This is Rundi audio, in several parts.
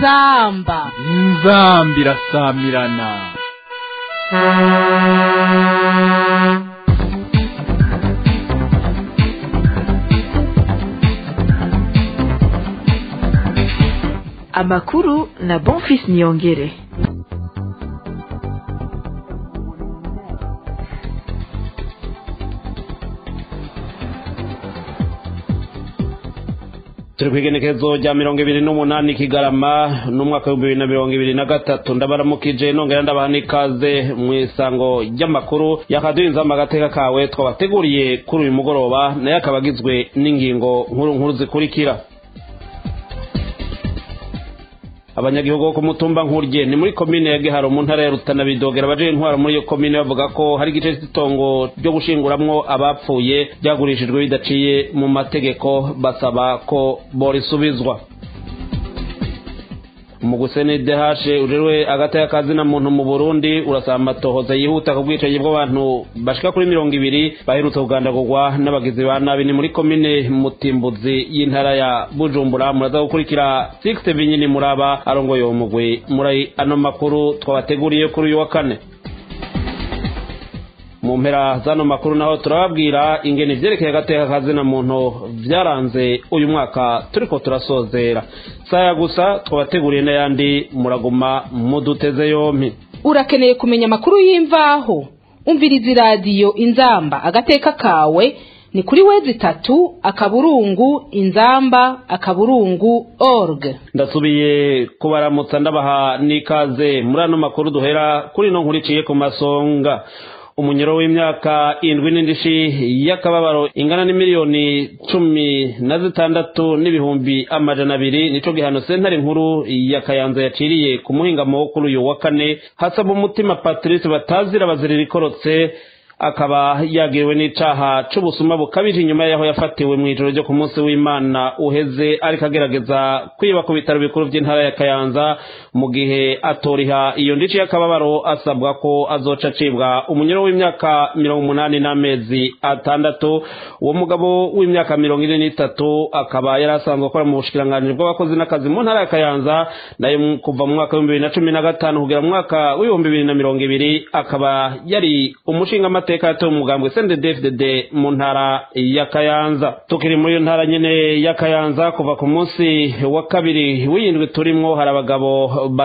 inzamba inzamba irasamirana amakuru na bonfis niyongere turi ku igenekerezo rya mirongo ibiri n'umunani kigarama n'umwaka w'ibihumbi bibiri na mirongo ibiri na gatatu ndabaramukije nongera ndabaha n'ikaze mu isango ry'amakuru yakaduha inzamba agateka kawe twabateguriye kuri uyu mugoroba nayo akaba agizwe n'ingingo nkuru nkuru zikurikira abanyagihugu bo ku mutumba nkurye ni muri komine ya giharo mu ntara ya rutana bidogera abaje intwaro muri iyo komine bavuga ko hari igice cy'itongo ryo gushinguramwo abapfuye byagurishijwe bidaciye mu mategeko basaba ko borisubizwa umuguseni dehashe uriwe agata y'akazina muntu mu burundi urasaba amatohoza yihuta ku bwicanyi bw'abantu bashika kuri mirongo ibiri baherutse kugandagurwa n'abagizi ba nabi ni muri komine mutimbuzi y'intara ya bujumbura muraza gukurikira sixte vinyini muraba arongoye uwo mugwi muri ano makuru twabateguriye kuri uyu wa kane mu mpera zano makuru naho turababwira ingene ivyerekeye agateka kazina muntu vyaranze uyu mwaka turiko turasozera saya gusa twabateguriye n'ayandi muraguma muduteze yompi urakeneye kumenya amakuru y'imvaho umviriza iradiyo inzamba agateka kawe ni kuri wezi itatu akaburungu inzamba akaburungu org ndasubiye kubaramutsa ndabaha n'ikaze muri ano makuru duhera kuri ino nkuru iciye ku masonga umunyoro w'imyaka indwi n'indishi y'akababaro ingana n'imiliyoni cumi na zitandatu n'ibihumbi amajana abiri nico gihano sentare nkuru ya kayanza yaciriye ku muhingamo wo kuri uyu wa kane hasaba umutima patrice batazira bazirira ikorotse akaba yagiriwe n'icaha c'ubusuma bukabije inyuma yaho yafatiwe mu ijoro ryo ku munsi w'imana uheze ariko agerageza kwiba ku bitaro bikuru vy'intara ya kayanza mu gihe atoriha iyo ndici y'akababaro asabwa ko azoca acibwa umunyoro w'imyaka mirongo umunani n'amezi atandatu uwo mugabo w'imyaka mirongo ine n'itatu akaba yari asanzwe akora mu bushikiranganji bw'abakozi n'akazi mu ntara ya kayanza nayo kuva mu mwaka w'ibihumbi bibiri na cumi na gatanu kugera mu mwaka w'ibihumbi bibiri na mirongo ibiri akaba yari umushingamateka amateka yatowe umugambwe CNDD-FDD mu ntara ya Kayanza tukiri muri iyo ntara nyene ya Kayanza kuva ku munsi wa kabiri w'indwi turimwo hari abagabo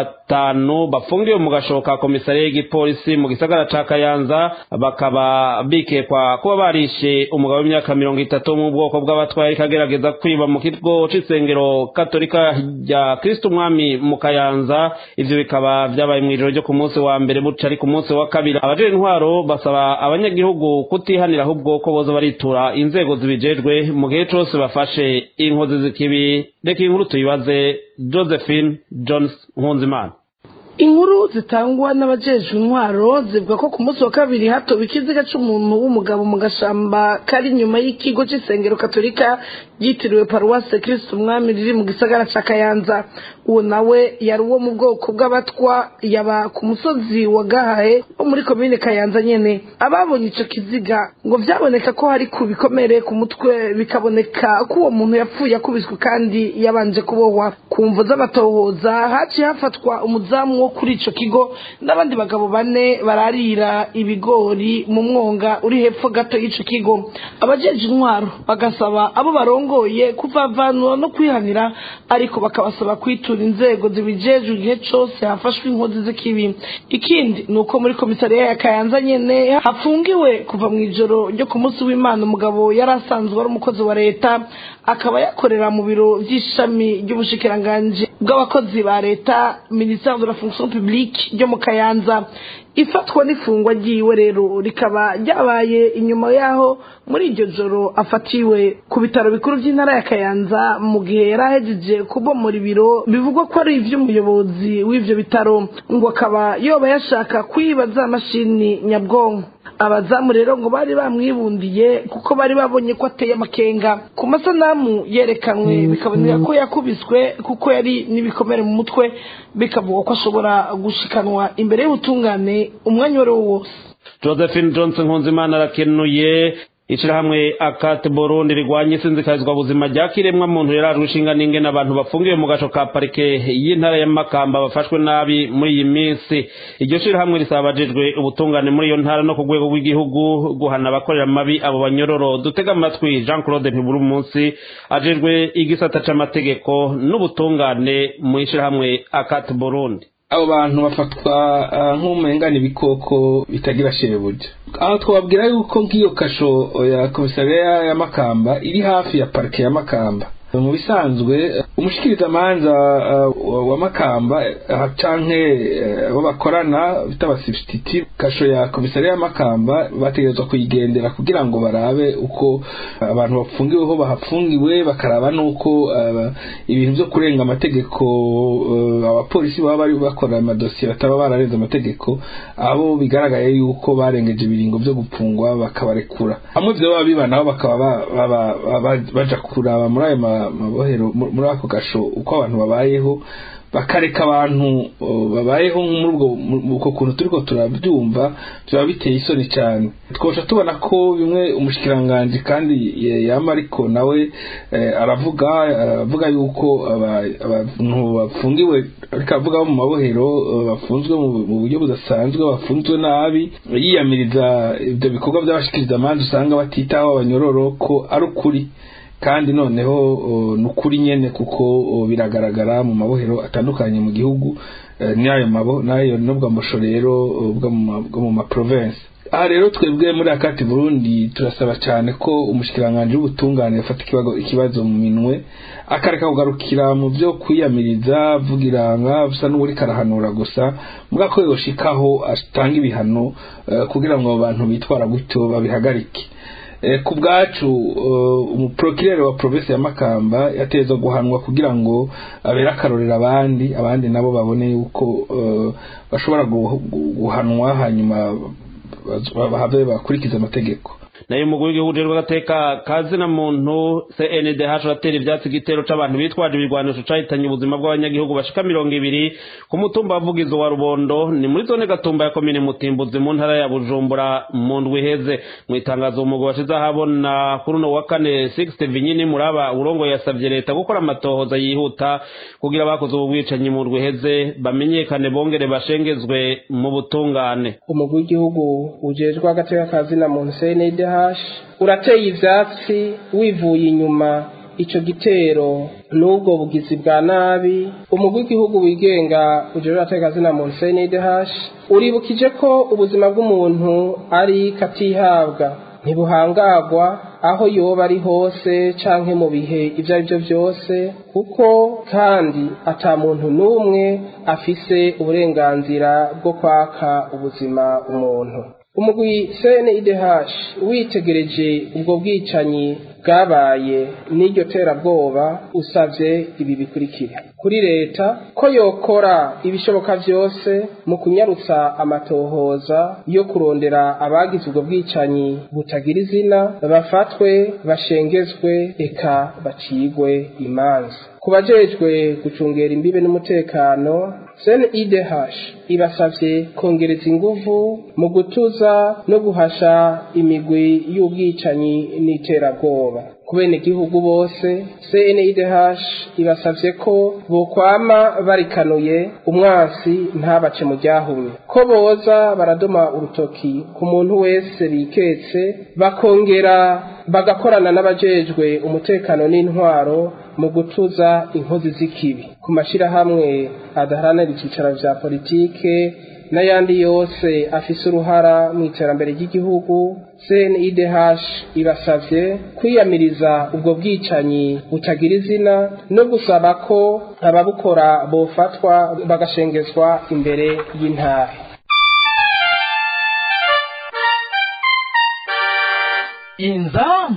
batanu bafungiwe mu gashoka komisariya y'igipolisi mu gisagara ca Kayanza bakaba bikekwa kuba barishe umugabo w'imyaka mirongo itatu wo mu bwoko bw'abatwaye ariko agerageza kwiba mu kigo c'isengero katolika rya Kristo umwami mu Kayanza ivyo bikaba vyabaye mw'ijoro ryo ku munsi wa mbere buca ari ku munsi wa kabiri abajejwe intwaro basaba abanyagihugu kutihanira ahubwo ko boza baritura inzego zibijejwe mu gihe cose bafashe inkozi z'ikibi reka inkuru tuyibaze josephine jones nkunzimana inkuru zitangwa n'abajejwe intwaro zivuga ko ku munsi wa kabiri hatowe ikiziga c'umuntu w'umugabo mu gashamba kari inyuma y'ikigo c'isengero katolika ryitiriwe paruwase kristo umwami riri mu gisagara ca kayanza uwo nawe yari uwo mu bwoko bw'abatwa yaba ku musozi wa gahahe wo muri komine kayanza nyene ababonye ico kiziga ngo vyaboneka ko hari ku bikomere ku mutwe bikaboneka ko uwo muntu yapfuye akubiswe kandi yabanje kubohwa ku mvo z'amatohoza haciye hafatwa umuzamu wo kuri ico kigo n'abandi bagabo bane bararira ibigori mu mwonga uri hepfo gato y'ico kigo abajeje intwaro bagasaba abo barongoye kuvavanura no kwihanira ariko bakabasaba kwitura inzego zibijejwe igihe cose hafashwe inkozi z'ikibi ikindi ni uko muri komisariya ya kayanza nyene hafungiwe kuva mu ijoro ryo ku munsi w'imana umugabo yari asanzwe ari umukozi wa leta akaba yakorera mu biro vy'ishami ry'ubushikiranganji bw'abakozi ba leta ministère de la fonction publique ryo mu kayanza ifatwa n'ifungwa ryiwe rero rikaba ryabaye inyuma yaho muri iryo joro afatiwe ku bitaro bikuru by'intara ya kayanza mu gihe yari ahejeje kubomora ibiro bivugwa ko ari ivy'umuyobozi w'ivyo bitaro ngo akaba yoba yashaka kwiba za mashini nyabwonko abazamu rero ngo bari bamwibundiye kuko bari babonye ko ateye amakenga ku masanamu yerekanwe bikaboneka ko yakubiswe kuko yari n'ibikomere mu mutwe bikavuga ko ashobora gushikanwa imbere y'ubutungane umwanya uwo ari wo wose josephine johnson nkunzimana arakenuye ishirahamwe akate burundi rigwanya isinzikarizwa buzima rya kiremwa muntu yarajwe ishinga n'ingene abantu bafungiwe mu gaco ka parike y'intara ya makamba bafashwe nabi muri iyi minsi iryo shirahamwe risaba abajejwe ubutungane muri iyo ntara no ku rwego rw'igihugu guhana abakorera amabi abo banyororo dutega amatwi jean claude ntiburi munsi ajejwe igisata c'amategeko n'ubutungane mu ishirahamwe akate burundi abo bantu bafatwa nk'umengana ibikoko bitagira shebuja aho twababwira yuko nk'iyo kasho ya komisariya ya makamba iri hafi ya parike ya makamba mu bisanzwe umushikirizamanza wa makamba canke abo bakorana bita abasibititi kasho ya komisariya ya makamba bategerezwa kuyigendera kugira ngo barabe uko abantu bafungiweho bahafungiwe bakaraba n'uko ibintu vyo kurenga amategeko abapolisi baba bari bakora amadosiye bataba bararenze amategeko abo bigaragaye yuko barengeje ibiringo vyo gupfungwa bakabarekura hamwe vyo baba bibanaho bakaba baja kuraba muri ayo mabohero muri ako gasho uko abantu babayeho bakareka abantu babayeho muri ubwo kuntu turiko turabyumva byaba biteye isoni cyane twosha tubona ko bimwe umushikiranganji kandi yama ariko nawe aravuga aravuga yuko abantu bafungiwe ariko avuga mu mabohero bafunzwe mu buryo budasanzwe bafunzwe nabi yiyamiriza ibyo bikorwa by'abashikirizamanza usanga batitaho abanyororo ko ari ukuri kandi noneho ni ukuri nyene kuko biragaragara mu mabohero atandukanye mu gihugu n'ayo mabo n'ayo n'ubwo amusho rero bwo mu maprovensi aha rero twebwe muri akati burundi turasaba cyane ko umushikiranganji w'ubutungane yafata ikibazo mu minwe akareka kugarukira mu byo kwiyamiriza avugira nka bisa n'uwuri karahanura gusa mbwa ko yoshikaho atanga ibihano kugira ngo abo bantu bitwara gutyo babihagarike ku bwacu umuprokirere wa provinsi ya makamba yateza guhanwa kugira ngo abere akarorero abandi abandi nabo babone yuko bashobora guhanwa hanyuma bahave bakurikiza amategeko nayo umugwi w'igihugu rero w'agateka kazina muntu CNDH atera ivyatsi igitero c'abantu bitwaje ibigwanisho cahitanye ubuzima bw'abanyagihugu bashika mirongo ibiri ku mutumba wavugizo wa Rubondo ni muri zone Gatumba ya komine Mutimbuzi mu ntara ya Bujumbura mu ndwi iheze mu itangazo umugwi washize ahabona kuri uno wa kane 60 vinyini muraba urongo yasavye leta gukora amatohoza yihuta kugira abakoze ubu bwicanyi mu ndwi iheze bamenyekane bongere bashengezwe mu butungane umugwi w'igihugu ujejwe agateka kazina muntu CNDH urateye ivyatsi wivuye inyuma ico gitero n'ubwo bugizi bwa nabi umugwi w'igihugu wigenga ujejwe agateka kazina muntu CNDH uribukije ko ubuzima bw'umuntu ari katihabwa ntibuhangagwa aho yoba ari hose canke mu bihe ivyo ari byo vyose kuko kandi ata muntu n'umwe afise uburenganzira bwo kwaka ubuzima umuntu umugwi CNIDH witegereje ubwo bwicanyi bwabaye n'iryo terabwoba usavye ibi bikurikira kuri leta ko yokora ibishoboka vyose mu kunyarutsa amatohoza yo kurondera abagize ubwo bwicanyi butagira izina bafatwe bashengezwe eka bacigwe imanza ku bajejwe gucungera imbibe n'umutekano CNIDH ibasavye kongereza inguvu mu gutuza no guhasha imigwi y'ubwicanyi n'iterabwoba ku benegihugu bose CNIDH ibasavye ko bokwama barikanuye umwansi ntabace mu ryahumye ko boza baradoma urutoki ku muntu wese biketse bakongera bagakorana n'abajejwe umutekano n'intwaro mu gutuza inkozi z'ikibi ku mashirahamwe adaharanira icyicaro vya politike n'ayandi yose afise uruhara mu iterambere ry'igihugu CNIDH ibasavye kwiyamiriza ubwo bwicanyi butagira izina no gusaba ko ababukora bofatwa bagashengezwa imbere y'intare inzamba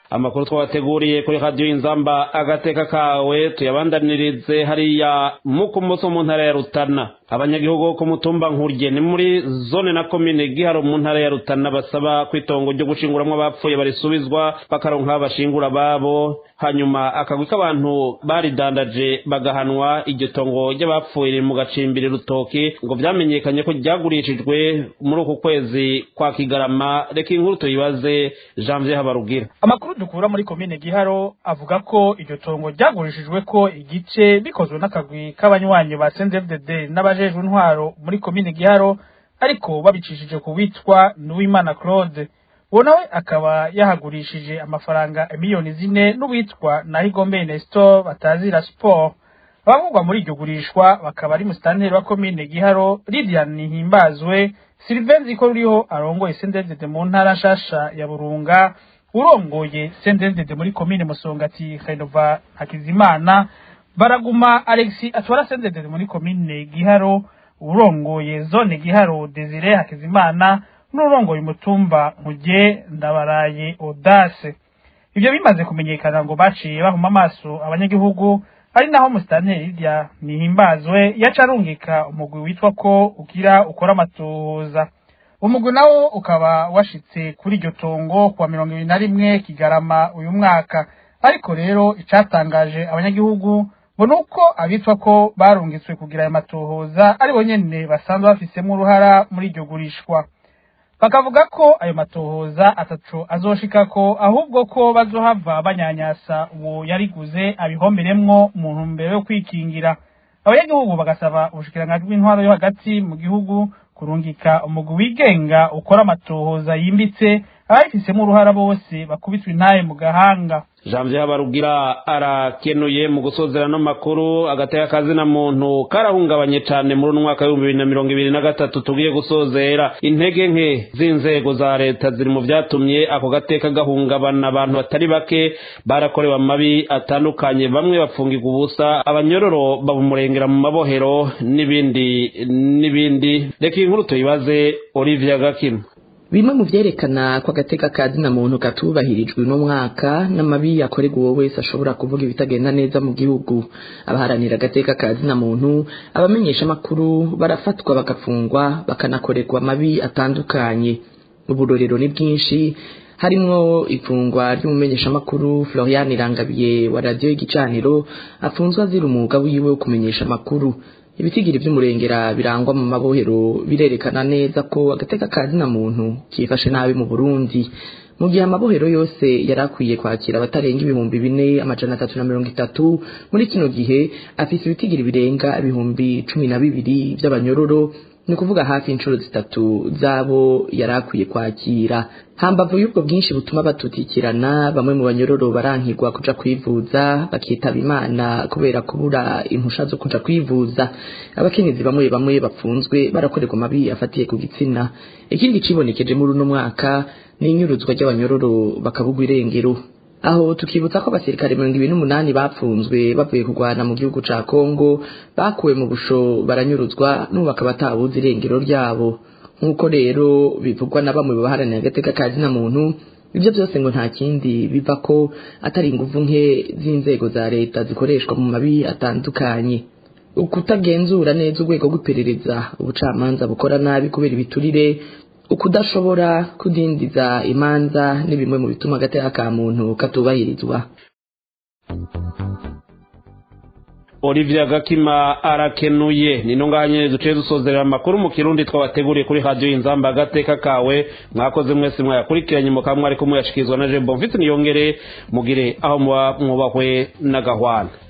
amakuru twabateguriye kuri radiyo inzamba agateka kawe tuyabandanirize hariya mu kumoso mu ntara ya rutana abanyagihugu bo ku mutumba nkurye ni muri zone na komine giharo mu ntara ya rutana basaba ko itongo ryo gushinguramwo abapfuye barisubizwa bakaronka bashingura babo hanyuma akagwi k'abantu baridandaje bagahanwa iryo tongo ry'abapfuye riri mu gacimbiri rutoki ngo vyamenyekanye ko ryagurishijwe muri uku kwezi kwa kigarama reka inkuru tuyibaze janvier habarugira amakuru dukura muri komine giharo avuga ko iryo tongo ryagurishijwe ko igice bikozwe n'akagwi k'abanywanyi ba CNDD n'abajejwe intwaro muri komine giharo ariko babicishije ku witwa Nuwimana Claude uwo nawe akaba yahagurishije amafaranga miliyoni zine n'uwitwa Nahigombe Nestor batazira sport abavugwa muri iryo gurishwa bakaba ari musitanteri wa komine giharo Lydian Nihimbazwe Sylvain Ziko ruriho arongoye CNDD mu ntara nshasha ya Burunga urongoye CNDD muri komine Musongati Renova Hakizimana baraguma Alexi atwara CNDD muri komine Giharo urongoye zone Giharo Desire Hakizimana n'urongoye umutumba Nkuge Ndabaraye Audace ibyo bimaze kumenyekana ngo baciye bahuma amaso abanyagihugu ari naho musitanteri Lydia Nihimbazwe yaca arungika umugwi witwa ko ugira ukora amatohoza umugwi nawo ukaba washitse kuri iryo tongo kuwa mirongo ibiri na rimwe kigarama uyu mwaka ariko rero icatangaje abanyagihugu ngo nuko abitwa ko barungitswe kugira ayo matohoza ari bo nyene basanzwe bafisemo uruhara muri iryo gurishwa bakavuga ko ayo matohoza atatu azoshikako ahubwo ko bazohava banyanyasa uwo yariguze abihomberemwo mu ntumbero yo kwikingira abanyagihugu bagasaba ubushikiranganji bw'intwaro yo hagati mu gihugu kurungika umugwi wigenga ukora amatohoza yimbitse ababifisemo uruhara bose bakubitwa intaye mu gahanga janvier habarugira arakenuye mu gusozera no makuru agateka kazina muntu karahungabanye cyane muri uno mwaka w'ibihumbi bibiri na mirongo ibiri na gatatu tugiye gusozera intege nke z'inzego za leta ziri mu byatumye ako gateka gahungabana abantu batari bake barakorewe amabi atandukanye bamwe bapfungirwa ubusa abanyororo babumurengera mu mabohero n'ibindi n'ibindi reka iyi nkuru tuyibaze olivia gakima bimwe mu vyerekana ko agateka ka zina muntu katubahirijwe uno mwaka n'amabi yakorerwa uwo wese ashobora kuvuga ibitagenda neza mu gihugu abaharanira agateka ka zina muntu abamenyesha amakuru barafatwa bagafungwa bakanakorerwa amabi atandukanye uburorero ni bwinshi harimwo ifungwa ry'umumenyeshamakuru Florian Irangabiye wa radio y'igicaniro afunzwe azira umwuga wiwe wo kumenyesha amakuru ibitigiri vy'umurengera birangwa mu mabohero birerekana neza ko agateka ka zina muntu kifashe nabi mu Burundi mu gihe amabohero yose yari akwiye kwakira abatarenga ibihumbi bine amajana atatu na mirongo itatu muri kino gihe afise ibitigiri birenga ibihumbi cumi na bibiri vy'abanyororo ni ukuvuga hafi inshuro zitatu z'abo yari akwiye kwakira hambavu y'ubwo bwinshi butuma batutikirana bamwe mu banyororo barankirwa kuja kwivuza bakitaba imana kubera kubura impusha zo kuja kwivuza abakenyezi bamwe bamwe bapfunzwe barakorerwa amabi afatiye ku gitsina ikindi cibonekeje muri uno mwaka ni inyuruzwa ry'abanyororo bakabugwa irengero aho tukibutsa ko abasirikare mirongo ibiri n'umunani bapfunzwe bavuye kurwana mu gihugu ca kongo bakuwe mu busho baranyuruzwa n'ubu bakaba atabuze irengero ryabo nk'uko rero bivugwa na bamwe baharanira agateka ka zina muntu ibyo byose ngo nta kindi biva ko atari inguvu nke z'inzego za leta zikoreshwa mu mabi atandukanye ukutagenzura neza urwego rw'iperereza ubucamanza bukora nabi kubera ibiturire ukudashobora kudindiza imanza ni bimwe mu bituma agateka ka muntu katubahirizwa Olivia Gakima arakenuye nino nganye duce dusozerera amakuru mu kirundi twabateguriye kuri radio inzamba agateka kawe mwakoze mwese mwayakurikiranye mu kamwe ariko muyashikizwa na Jembo mfite niyongere mugire aho muba mwubahwe na gahwana